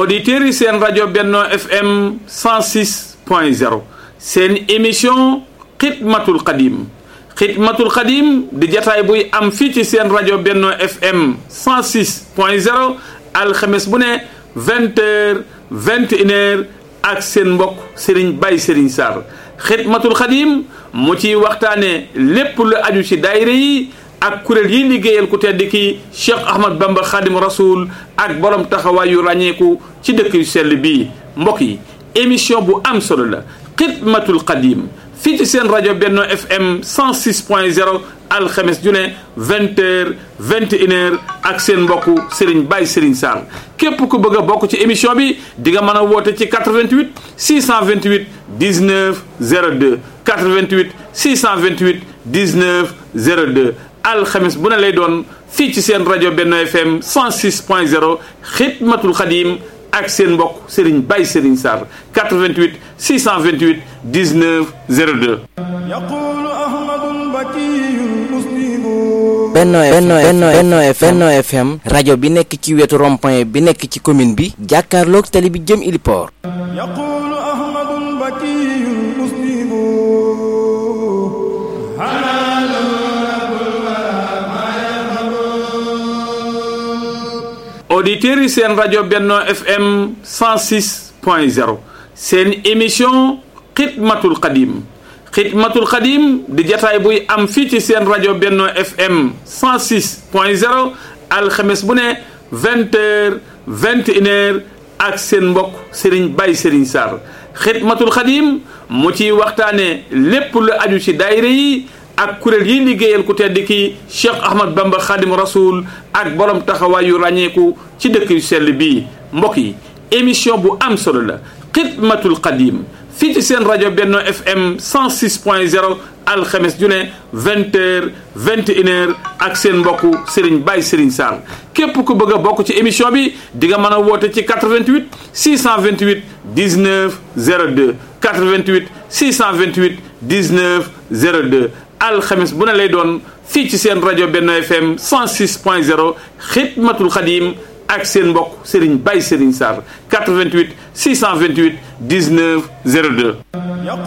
auditeurs yi seen rajo Benno FM 106 point 0 seen émission xidmatul xadim xidmatul xadim di jataay buy am fii ci seen rajo Benno FM 106 point 0 alxames bu ne 20 heures 21 heures ak seen mbokk Serigne Baye Serigne Sarr xidmatul xadim mu ciy waxtaane lépp lu aju ci daayira yi ak kuréel yi liggéeyal ku tedd ki Cheikh Ahmad Bamba Khadim Rasoul ak borom taxawaay yu ràññeeku ci dëkk yu sell bii mbokk yi émission bu am solo la xidmatul xadim fii ci seen rajo Benno FM 106 point 0 alxames ju ne 20 heures 21 heures ak seen mbokku Serigne Baye Serigne Sarr képp ku bëgg a bokk ci émission bi di nga mën a woote ci 88 628 19 02 88 628 19 02 alxames bu ne lay doon fii ci seen rajo Benno FM 106 point 0 xidmatul xadim ak seen mbokk Serigne Baye Serigne Sarr 88 628 19 02. Benno Benno Benno Benno Benno FM rajo bi nekk ci wetu rond-point bi nekk ci commune bi jàkkaarloog tali bi jëm Iliport. auditeurs yi seen rajo Benno FM 106 point 0 seen émission xidmatul xadim xidmatul xadim di jataay buy am fii ci seen rajo Benno FM 106 point 0 alxames bu ne 20 heures 21 heures ak seen mbokk Serigne Baye Serigne Sarr xidmatul xadim mu ciy waxtaane lépp lu aju ci daayira yi ak kuréel yi liggéeyal ku tedd ki Cheikh Ahmad Bamba Khadim Rasoul ak borom taxawaay yu ràññeeku ci dëkk yu sell bii mbokk yi émission bu am solo la xidmatul xadim fii ci seen rajo Benno FM 106 point 0 alxames ju ne 20 heures 21 heures ak seen mbokku Serigne Baye Serigne Sarr képp ku bëgg a bokk ci émission bi di nga mën a woote ci 88 628 19 02 88 628 19 02 alxames bu ne lay doon fii ci seen rajo Benno FM 106 point 0 xidmatul xadim ak seen mbokk Serigne Baye Serigne Sarr 88 628 19 02